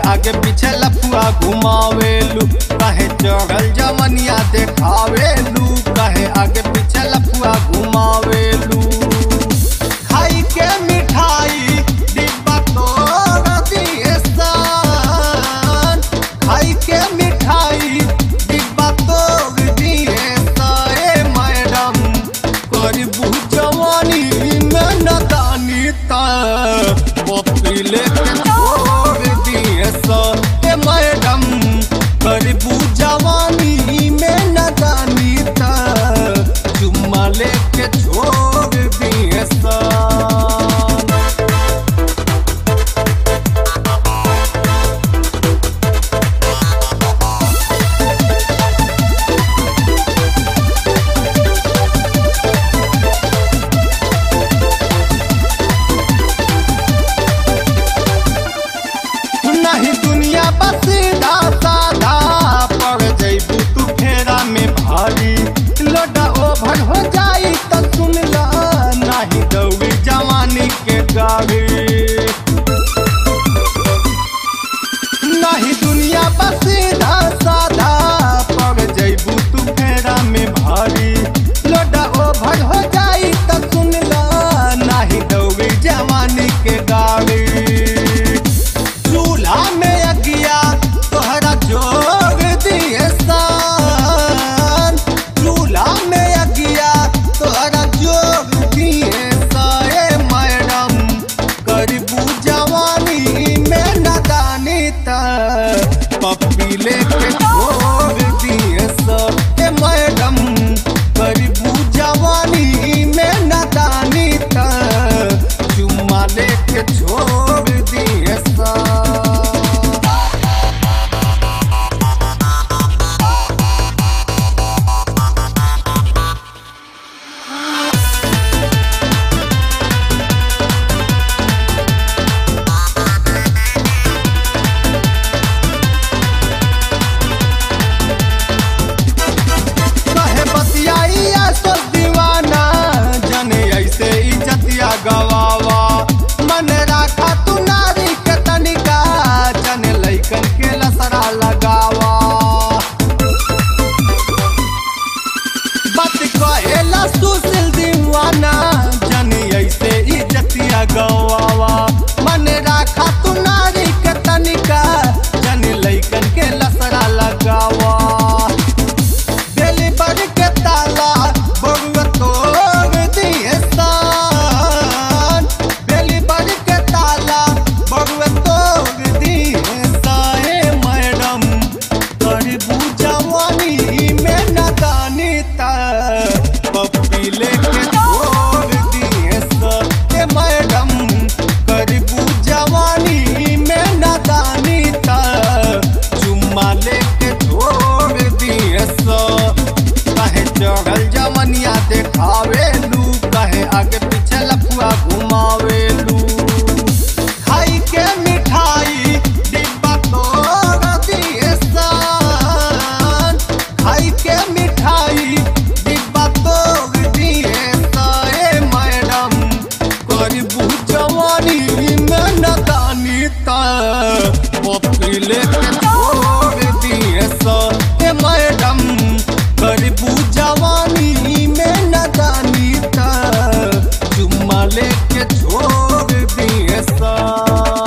आगे पीछे लफुआ घुमावेलू कहे चढ़ल जवनिया देखावेलू कहे आगे पीछे लफुआ घुमावेलू खाई के मिठाई डिब्बा तोड़ दिए सान खाई के मिठाई डिब्बा तोड़ दिए साए मैडम करबू जवानी में नदानी ता पपी लेके छोड़ दिए सा ए मैडम करबू जवानी में नदानी ता चुम्मा लेके छोड़ दिए सा नहीं दुनिया बस सीधा साधा पड़ जैबू तू फेरा में भारी लोडा ओभर हो जाई तो सुन ला नहीं दौड़ी जवानी के गाड़ी नहीं दुनिया बस सीधा साधा पड़ जैबू तू फेरा में भारी लोडा ओभर हो जाई तो सुन ला नहीं दौड़ी जवानी के गाड़ी चूल्हा में अगिया तोहरा जोग दिए सान चूल्हा में अगिया तोहरा जोग दिए साए मैडम करबू जवानी में नदानी ता पप्पी लेके छोड़ दिए सा ए मैडम करबू जवानी में नदानी ता चुम्मा लेके छोड़ दिए सा कहे बतियाइया सो दीवाना जने ऐसे इज्जतिया गवावा मन राखा तू नारी के तनिका जने लइकन के लसरा लगावा बात कहेला सुशील दीवाना जने ऐसे इज्जतिया गवावा मन राखा तू नारी के तनिका जने लइकन के लसरा लगावा डिलीवर के ताला बउआ तोड़ दिए सान डिलीवर के ताला बउआ तोड़ दिए साए मैडम करबू जवानी में नदानी ता पप्पी लेके छोड़ दिए सा ए मैडम करबू जवानी में नदानी ता चुम्मा लेके छोड़ दिए सा कहे चढ़ल जमनिया देखावेलू कहे आगे पीछे लफुआ घुमावेलू खाई के मिठाई डिब्बा तोड़ दिए सान खाई के मिठाई डिब्बा तोड़ दिए साए मैडम करबू जवानी में नदानी ता पपी लेके छोड़ दिए सा ए मैडम करबू जवानी में नदानी ता चुम्मा लेके छोड़ दिए सा